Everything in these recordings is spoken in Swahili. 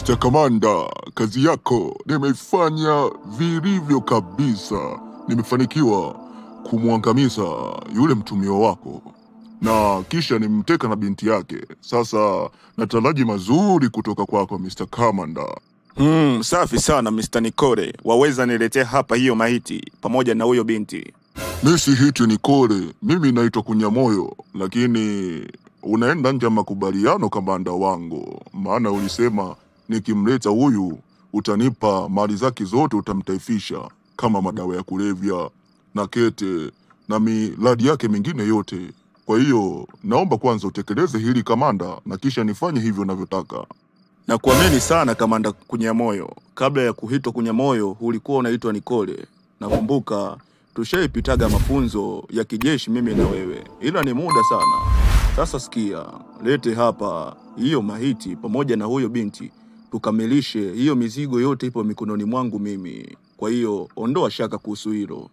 Mr. Kamanda, kazi yako nimeifanya vilivyo kabisa. Nimefanikiwa kumwangamiza yule mtumio wako na kisha nimteka na binti yake. Sasa nataraji mazuri kutoka kwako Mr. Kamanda. Hmm, safi sana Mr. Nikore. Waweza niletea hapa hiyo maiti pamoja na huyo binti. Mi si hiti Nikole, mimi naitwa Kunyamoyo, lakini unaenda nje ya makubaliano kamanda wangu, maana ulisema nikimleta huyu utanipa mali zake zote, utamtaifisha kama madawa ya kulevya na kete na miradi yake mingine yote. Kwa hiyo naomba kwanza utekeleze hili kamanda, na kisha nifanye hivyo unavyotaka. Na kuamini sana Kamanda Kunyamoyo. Kabla ya kuitwa Kunyamoyo ulikuwa unaitwa Nikole. Nakumbuka tushaipitaga mafunzo ya kijeshi mimi na wewe, ila ni muda sana. Sasa sikia, lete hapa hiyo mahiti pamoja na huyo binti, tukamilishe hiyo mizigo yote, ipo mikononi mwangu mimi. Kwa hiyo ondoa shaka kuhusu hilo.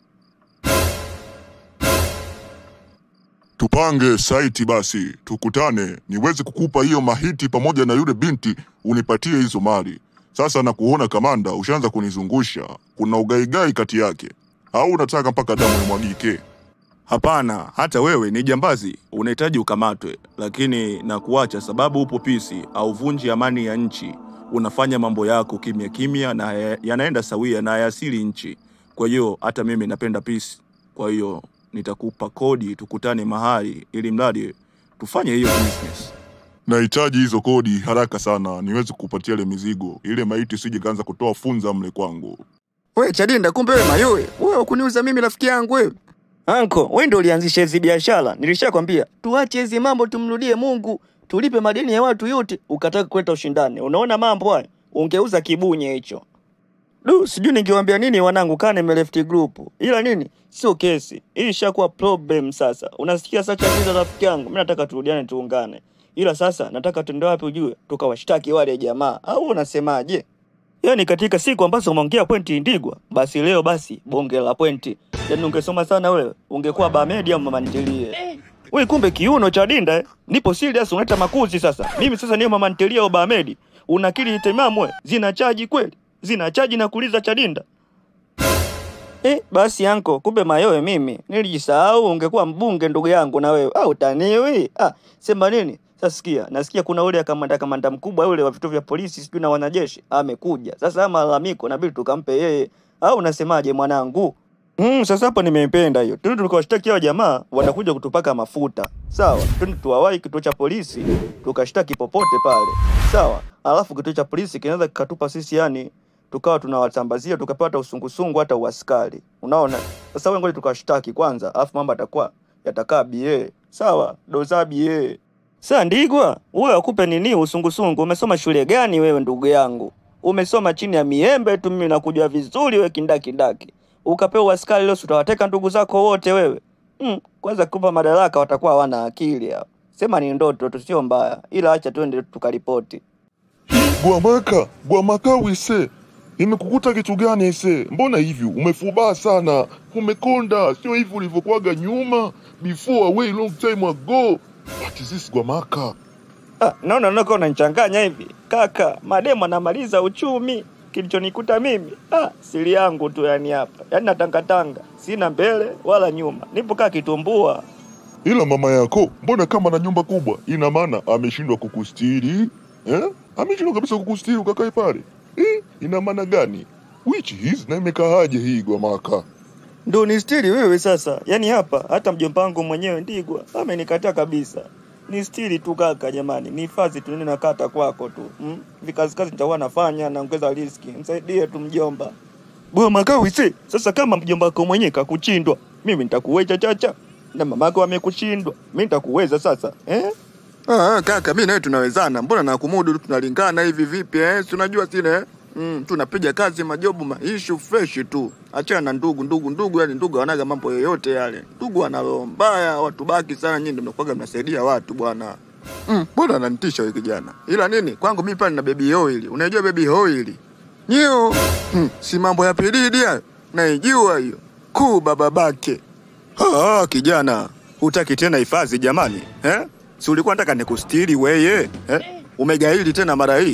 Tupange saiti basi, tukutane niweze kukupa hiyo mahiti pamoja na yule binti, unipatie hizo mali. Sasa na kuona kamanda, ushaanza kunizungusha, kuna ugaigai kati yake, au unataka mpaka damu imwagike? Hapana, hata wewe ni jambazi, unahitaji ukamatwe, lakini na kuacha sababu upo pisi, hauvunji amani ya nchi, unafanya mambo yako kimya kimya na ya- yanaenda sawia na hayasili nchi. Kwa hiyo hata mimi napenda pisi, kwa hiyo nitakupa kodi, tukutane mahali, ili mradi tufanye hiyo business. Nahitaji hizo kodi haraka sana, niweze kukupatia ile mizigo, ile maiti sije kaanza kutoa funza mle kwangu. We Chadinda, kumbe wewe mayowe, wewe kuniuza mimi rafiki yangu wewe. Anko, wewe ndio ulianzisha hizi biashara. Nilishakwambia tuache hizi mambo, tumrudie Mungu, tulipe madeni ya watu yote. Ukataka kuleta ushindani, unaona mambo haya, ungeuza kibunye hicho. Du, sijui ningewaambia nini wanangu, kaa nimeleft group, ila nini, sio kesi hii, ishakuwa problem sasa. Unasikia sasa, Chadinda rafiki yangu, mimi nataka turudiane, tuungane, ila sasa nataka tuende wapi ujue, tukawashtaki wale jamaa, au unasemaje? Yaani katika siku ambazo umeongea pointi Ndigwa, basi leo basi bonge la pointi. Yaani ungesoma sana wewe, ungekuwa Bamedi au mama ntilie. Wewe kumbe kiuno cha Dinda eh? Nipo serious unaleta makuzi sasa. Mimi sasa niyo mama ntilie au Bamedi. Unakili timamu wewe? Zina chaji kweli? Zina chaji na kuuliza cha Dinda. Eh, basi anko, kumbe mayowe mimi. Nilijisahau ungekuwa mbunge ndugu yangu na wewe. Au taniwi? Ah, sema nini? Sasa sikia, nasikia kuna ule kamanda kamanda mkubwa yule wa vituo vya polisi sijui na wanajeshi amekuja. Sasa haya malalamiko inabidi tukampe yeye. Au unasemaje mwanangu? Mm, sasa hapo nimependa hiyo. Twende tukawashtaki hao jamaa watakuja kutupaka mafuta. Sawa. Twende tuwawahi kituo cha polisi tukashtaki popote pale. Sawa. Alafu kituo cha polisi kinaweza kikatupa sisi yani tukawa tunawatambazia tukapata usungusungu hata uaskari. Unaona? Sasa wewe ngoja tukawashtaki kwanza, alafu mambo yatakuwa yatakaa bie. Sawa, doza bie. Sasa Ndigwa, wewe akupe nini usungusungu? Umesoma shule gani wewe ndugu yangu? Umesoma chini ya miembe tu, mimi nakujua vizuri wewe kindakindaki. Ukapewa askari leo, si utawateka ndugu zako wote wewe? Mm, kwanza kupa madaraka watakuwa hawana akili hao. Sema ni ndoto tu, sio mbaya, ila acha twende tukaripoti. Gwamaka, Gwamaka wise, imekukuta kitu gani ise? Mbona hivi umefubaa sana, umekonda, sio hivi ulivyokuwaga nyuma, before a way long time ago. What is this Gwamaka? Ah, naona naona unanichanganya hivi kaka. Mademu anamaliza uchumi, kilichonikuta mimi ah, siri yangu tu yani hapa, yani natangatanga, sina mbele wala nyuma, nipo kaa kitumbua. Ila mama yako mbona kama na nyumba kubwa, ina maana ameshindwa kukustiri eh? Ameshindwa kabisa kukustiri ukakae pale eh? Ina maana gani? Which is na imekaaje hii Gwamaka? Ndo ni stili wewe sasa, yani hapa hata mjomba wangu mwenyewe Ndigwa amenikataa kabisa. Ni stili tu kaka, jamani, ni hifadhi tu, nina kata kwako tu mm? Vikazi kazi nitakuwa nafanya, naongeza riski, msaidie tu mjomba. Bwana Makawisi, sasa kama mjomba wako mwenyewe kakuchindwa, mimi nitakuweza chacha na mamako amekushindwa, mimi nitakuweza sasa eh? Ah, kaka, mimi nawe tunawezana. Mbona nakumudu tu tunalingana hivi vipi eh? Si unajua sile eh? Mm, tunapiga kazi majobu maishu fresh tu. Achana na ndugu ndugu ndugu, yani ndugu wanaga mambo yoyote yale. Ndugu wana roho mbaya, watu baki sana, nyinyi ndio mnakuwaga mnasaidia watu bwana. Mm, mbona ananitisha huyu kijana? Ila nini? Kwangu mimi pale na baby oil. Unajua baby oil? Nyo. Mm, si mambo ya pilidi hayo. Naijua hiyo. Kuu baba bake. Ah, kijana, hutaki tena hifadhi jamani, eh? Si ulikuwa nataka nikustiri weye, eh? Umegaili tena mara hii.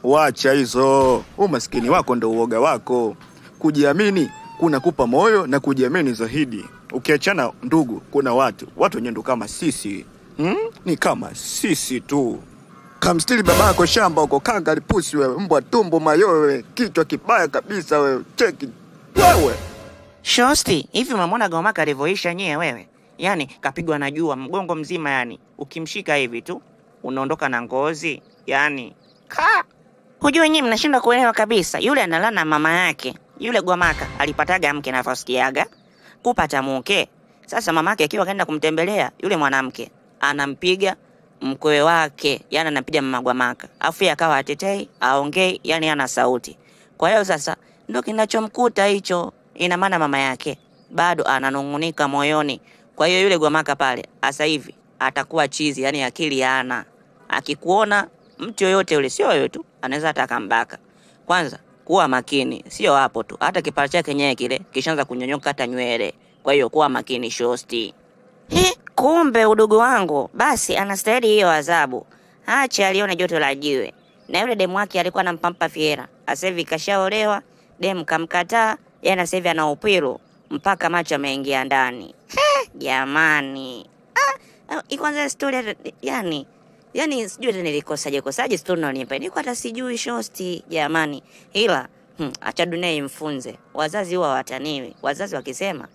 Wacha hizo, umaskini wako ndo uoga wako. Kujiamini kunakupa moyo na kujiamini zaidi. Ukiachana ndugu, kuna watu watu wenye ndo kama sisi hmm? Ni kama sisi tu. Kamstili babako shamba uko kanga lipusi wewe, mbwa tumbo mayowe, kichwa kibaya kabisa wewe, cheki wewe. Shosti, hivi unamwona Gomaka alivyoisha nyie wewe? Yaani kapigwa na jua mgongo mzima, yani ukimshika hivi tu unaondoka na ngozi, yani ka hujue nyie mnashindwa kuelewa kabisa. Yule analala na mama yake, yule Gwamaka alipataga mke navyosikiaga kupata mke. Sasa mama yake akiwa kaenda kumtembelea yule mwanamke, anampiga mkwe wake, yani anampiga mama Gwamaka, afu yeye akawa atetei aongei, yani ana sauti. Kwa hiyo sasa ndo kinachomkuta hicho. Ina maana mama yake bado ananung'unika moyoni. Kwa hiyo yule Gwamaka pale sasa hivi atakuwa chizi, yani akili hana. Akikuona mtu yoyote yule, sio wewe tu, anaweza hata akambaka. Kwanza kuwa makini, sio hapo tu, hata kipara chake kenyewe kile kishaanza kunyonyoka hata nywele. Kwa hiyo kuwa makini, shosti. He, kumbe udugu wangu basi anastahili hiyo adhabu. Acha alione joto la jiwe. Na yule demu wake alikuwa anampampa fiera, sasa hivi kashaolewa, demu kamkataa, yeye sasa hivi ana upwiru mpaka macho ameingia ndani. He, jamani. Ah, ah, kwanza story hata yani yani sijui hata nilikosaje kosaje story unanipa. Niko hata sijui shosti jamani. Ila hmm, acha dunia imfunze. Wazazi huwa wataniwi. Wazazi wakisema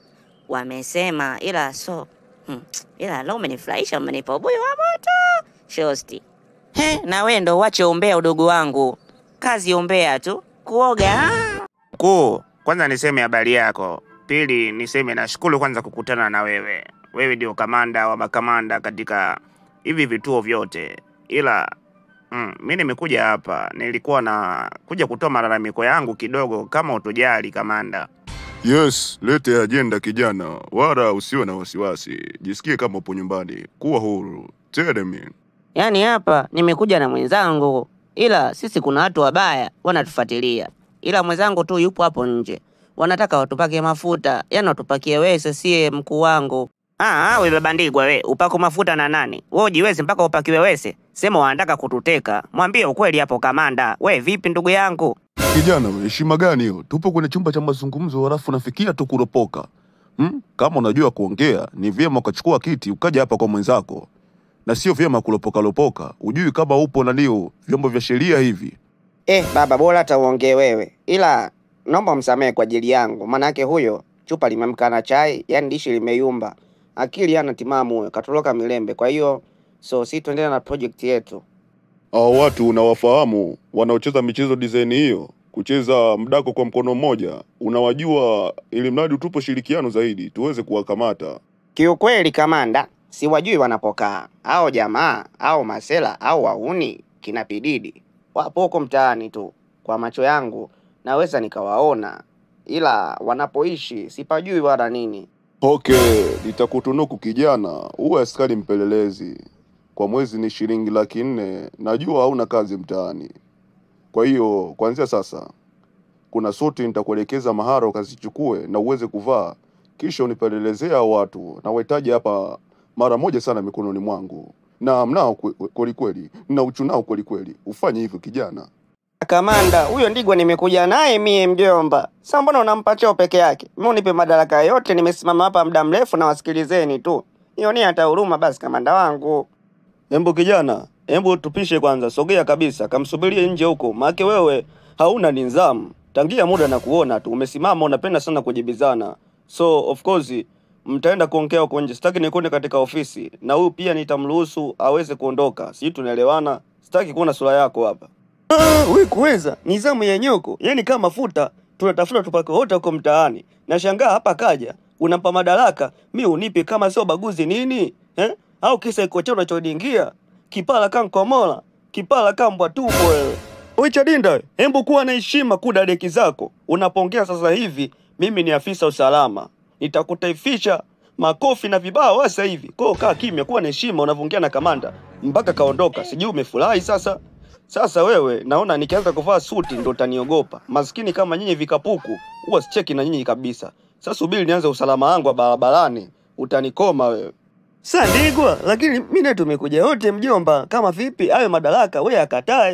wamesema ila so hmm, ila leo umenifurahisha umenipa ubuyu wa moto shosti. He, na wewe ndo uache umbea udugu wangu. Kazi umbea tu. Kuoga. ah. Mkuu, kwanza niseme habari yako. Pili niseme nashukuru kwanza kukutana na wewe. Wewe ndio kamanda wa makamanda katika hivi vituo vyote, ila mm, mi nimekuja hapa, nilikuwa na kuja kutoa malalamiko yangu kidogo, kama utojali kamanda. Yes, lete ajenda kijana, wala usiwe na wasiwasi. Jisikie kama upo nyumbani, kuwa huru. Tell me. Yaani hapa nimekuja na mwenzangu, ila sisi kuna watu wabaya wanatufuatilia, ila mwenzangu tu yupo hapo nje, wanataka watupake mafuta, yaani watupakie wese, sie mkuu wangu. Ah, ah, we babandigwa we, upako mafuta na nani? Wewe ujiwezi mpaka upakiwe wese? Sema wanataka kututeka. Mwambie ukweli hapo kamanda. We vipi ndugu yangu? Kijana, we, heshima gani hiyo? Tupo kwenye chumba cha mazungumzo, halafu nafikia tu kuropoka. Hmm? Kama unajua kuongea, ni vyema ukachukua kiti ukaja hapa kwa mwenzako, na sio vyema kulopoka lopoka. Ujui kama upo nalio vyombo vya sheria hivi. Eh, baba bora hata uongee wewe, ila naomba msamehe kwa ajili yangu, maanake huyo chupa limemka na chai, yani dishi limeyumba, akili hana timamu huyo, katoroka milembe. Kwa hiyo so si tuendelea na project yetu. Hao watu unawafahamu wanaocheza michezo design hiyo, kucheza mdako kwa mkono mmoja, unawajua, ili mradi tupo shirikiano zaidi tuweze kuwakamata. Kiukweli kamanda, siwajui wanapokaa au jamaa au masela au wauni kina pididi, wapo huko mtaani tu. Kwa macho yangu naweza nikawaona, ila wanapoishi sipajui wala nini. Okay, nitakutunuku kijana, uwe askari mpelelezi. Kwa mwezi ni shilingi laki nne. Najua hauna kazi mtaani, kwa hiyo kuanzia sasa kuna suti nitakuelekeza mahara ukazichukue na uweze kuvaa, kisha unipelelezea hao watu na wahitaji hapa mara moja sana mikononi mwangu, na mnao kwe- kweli kweli, na uchunao kweli kweli. Ufanye hivyo kijana. Kamanda, huyo ndigwa nimekuja naye mie mjomba. Sasa mbona unampa cheo peke yake? Mimi unipe madaraka yote, nimesimama hapa muda mrefu na wasikilizeni tu. Nionee hata huruma basi kamanda wangu. Embu kijana, embu tupishe kwanza, sogea kabisa, kamsubirie nje huko, maake wewe hauna nidhamu. Tangia muda na kuona tu umesimama, unapenda sana kujibizana, so of course mtaenda kuongea huko nje. Sitaki nikuone katika ofisi, na huyu pia nitamruhusu aweze kuondoka. Sijui tunaelewana? Sitaki kuona sura yako hapa. Ah, we kuweza nizamu ya nyoko, yani kama mafuta tunatafuta tupake wote huko mtaani. Nashangaa hapa kaja unampa madaraka, mi unipe kama sio baguzi nini eh? Au kisa iko cha unachodingia kipala kankomola kipala kambwa tupo wewe. Wewe Chadinda, hembu kuwa na heshima kuda deki zako. Unapongea sasa hivi, mimi ni afisa usalama, nitakutaifisha makofi na vibao sasa hivi. Kwa hiyo kaa kimya, kuwa na heshima unavyoongea na kamanda mpaka kaondoka. Sijui umefurahi sasa. Sasa wewe naona nikianza kuvaa suti ndo utaniogopa. Maskini kama nyinyi vikapuku, huwa sicheki na nyinyi kabisa. Sasa subiri nianze usalama wangu wa barabarani, utanikoma wewe. Sandigwa, lakini mimi naye tumekuja wote mjomba. Kama vipi ayo madaraka wewe akatae.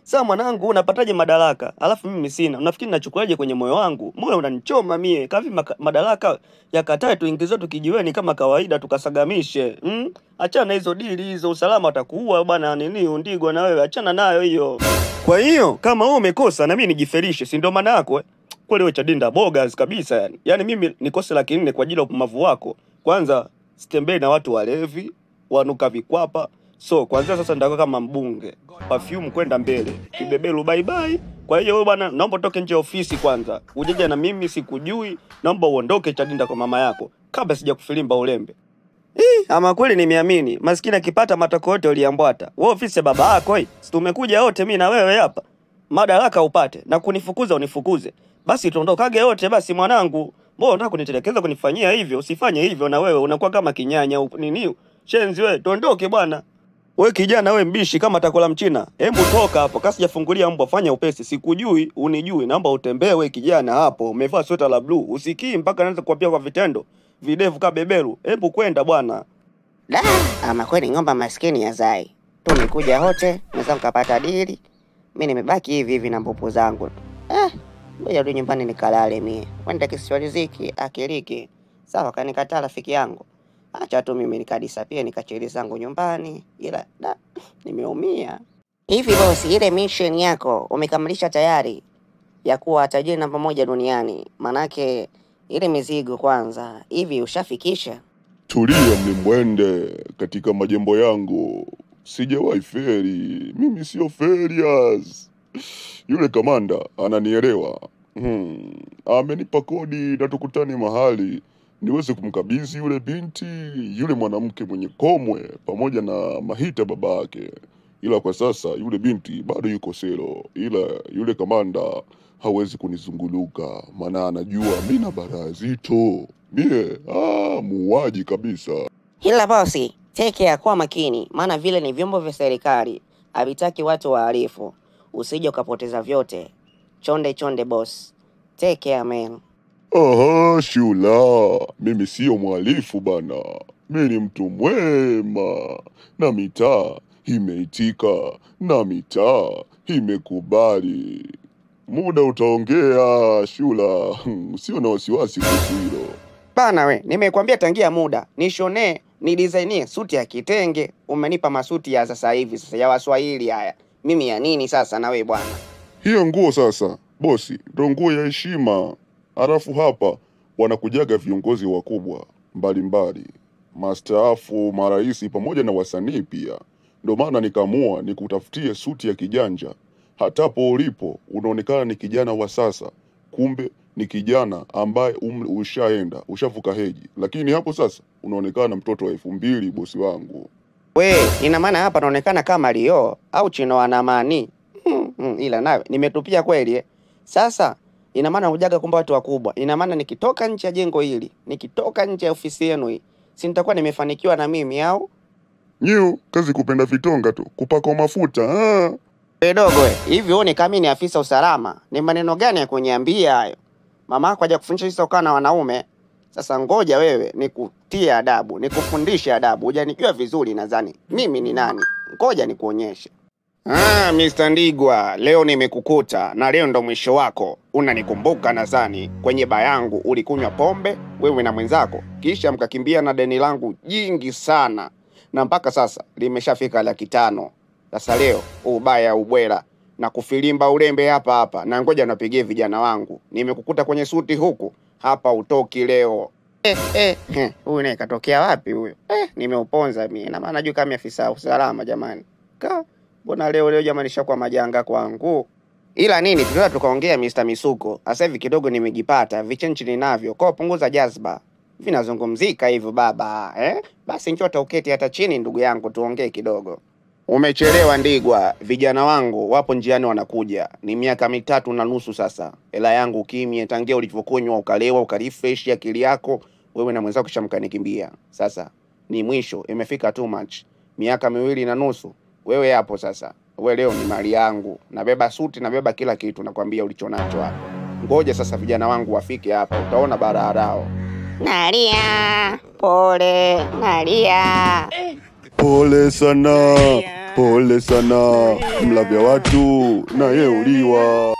Sasa mwanangu, unapataje madaraka alafu mimi sina? Unafikiri nachukuaje kwenye moyo wangu? Moyo unanichoma mie. Kavi maka, madaraka yakatae tuingize tukijiweni kama kawaida tukasagamishe. Mm? Achana na hizo dili hizo, usalama atakuua bwana nini undigwa na wewe, achana nayo hiyo. Kwa hiyo kama wewe umekosa na mimi nijifelishe, si ndio maana yako eh? Kweli wewe Chadinda bogas kabisa yani. Yaani mimi nikose laki nne kwa ajili ya upumbavu wako. Kwanza sitembei na watu walevi, wanuka vikwapa. So kwanzia sasa nitakuwa kama mbunge. Perfume kwenda mbele. Kibebelu bye bye. Kwa hiyo wewe bwana, naomba utoke nje ya ofisi kwanza. Ujeje na mimi sikujui. Naomba uondoke Chadinda kwa mama yako kabla sijakufilimba ulembe. Ih, ama kweli nimeamini. Maskini akipata matoko yote uliambwata. Wewe ofisi ya baba yako hii. Si tumekuja wote mimi na wewe hapa. Madaraka upate na kunifukuza unifukuze. Basi tuondokage wote basi mwanangu. Mbona unataka kunitelekeza kunifanyia hivyo? Usifanye hivyo na wewe unakuwa kama kinyanya u- nini? Shenzi wewe, tuondoke bwana. We kijana we mbishi kama takola mchina. Hebu toka hapo. Kasi jafungulia mbwa fanya upesi. Sikujui, unijui. Naomba utembee we kijana hapo. Umevaa sweta la blue. Usikii mpaka naanza kuapia kwa vitendo. Videvu ka beberu. Hebu kwenda bwana. Da, ama kweli ng'omba maskini ya zai. Tumekuja wote, naweza mkapata dili. Mi nimebaki hivi hivi na mbupu zangu tu. Eh, ngoja rudi nyumbani nikalale mie. Wenda kisiwa riziki, akiliki. Sawa kanikataa rafiki yangu. Acha tu mimi nikadisapia nikachili zangu nyumbani. Ila da, nimeumia. Hivi bosi, ile mission yako umekamilisha tayari ya kuwa tajiri namba moja duniani? Manake ile mizigo kwanza, hivi ushafikisha? Tulia mlimbwende katika majambo yangu, sijawahi feri. Mimi sio ferias. Yule kamanda ananielewa. Hmm. Amenipa kodi na tukutane mahali niweze kumkabidhi yule binti, yule mwanamke mwenye komwe pamoja na Mahita baba yake. Ila kwa sasa yule binti bado yuko selo, ila yule kamanda hawezi kunizunguluka, maana anajua mina baraa zito. Mie ah, muuaji kabisa. Ila bosi, take care, kuwa makini, maana vile ni vyombo vya serikali, havitaki watu wahalifu. Usije ukapoteza vyote. Chonde chonde boss, take care man. Aha, shula, mimi siyo mhalifu bana, mi ni mtu mwema, na mitaa imeitika, na mitaa imekubali. Muda utaongea, shula, Hmm, usio na wasiwasi kuhusu hilo. Bana we, nimekuambia tangia muda nishonee ni designie suti ya kitenge. Umenipa masuti ya sasa hivi sasa ya Waswahili haya, mimi ya nini sasa na we bwana? Hiyo nguo sasa, bosi, ndo nguo ya heshima. Halafu hapa wanakujaga viongozi wakubwa mbalimbali, mastaafu, marais pamoja na wasanii pia. Ndo maana nikaamua nikutafutie suti ya kijanja. Hatapo ulipo unaonekana ni kijana wa sasa, kumbe ni kijana ambaye umri ushaenda ushavuka heji, lakini hapo sasa unaonekana mtoto wa elfu mbili, bosi wangu. We, ina maana hapa naonekana kama Lio au Chino Anamani. Hmm, hmm, ila nawe nimetupia kweli eh. Sasa ina maana hujaga kumbe watu wakubwa. Ina maana nikitoka nje ya jengo hili, nikitoka nje ya ofisi yenu hii, si nitakuwa nimefanikiwa na mimi au? Nyiu kazi kupenda vitonga tu, kupakwa mafuta ah. We dogo we, hivi uone kama mimi ni afisa usalama? Ni maneno gani ya kuniambia hayo? Mama yako haja kufundisha sisi ukaa na wanaume. Sasa ngoja wewe nikutie adabu, nikufundishe adabu. Hujanijua vizuri nadhani. Mimi ni nani? Ngoja nikuonyeshe. Ah, Mr. Ndigwa, leo nimekukuta na leo ndo mwisho wako. Unanikumbuka nadhani kwenye baa yangu ulikunywa pombe wewe na mwenzako, kisha mkakimbia na deni langu jingi sana, na mpaka sasa limeshafika laki tano. Sasa leo ubaya ubwela na kufilimba ulembe hapa hapa, na ngoja napigie vijana wangu. Nimekukuta kwenye suti huku hapa, utoki leo. Eh, eh, eh, huyu naye katokea wapi huyo? Eh, nimeuponza mimi. Na maana juu kama afisa usalama jamani. Ka, mbona leo leo jamani shakuwa majanga kwangu. Ila nini tunaweza tukaongea Mr. Misuko. Sasa hivi kidogo nimejipata, vichenchi ninavyo. Kwa punguza jazba. Vinazungumzika hivyo baba, eh? Basi njoo uketi hata chini ndugu yangu tuongee kidogo. Umechelewa Ndigwa, vijana wangu wapo njiani wanakuja. Ni miaka mitatu na nusu sasa. Hela yangu kimye tangia ulivyokunywa ukalewa ukarefresh akili yako, wewe na mwenzako kisha mkanikimbia. Sasa ni mwisho, imefika too much. Miaka miwili na nusu. Wewe hapo sasa. Wewe leo ni mali yangu. Nabeba suti, nabeba kila kitu nakwambia ulichonacho hapo. Ngoja sasa vijana wangu wafike hapa, utaona bararao. Nalia, pole, nalia. Pole sana, pole sana, mlavya watu naye uliwa.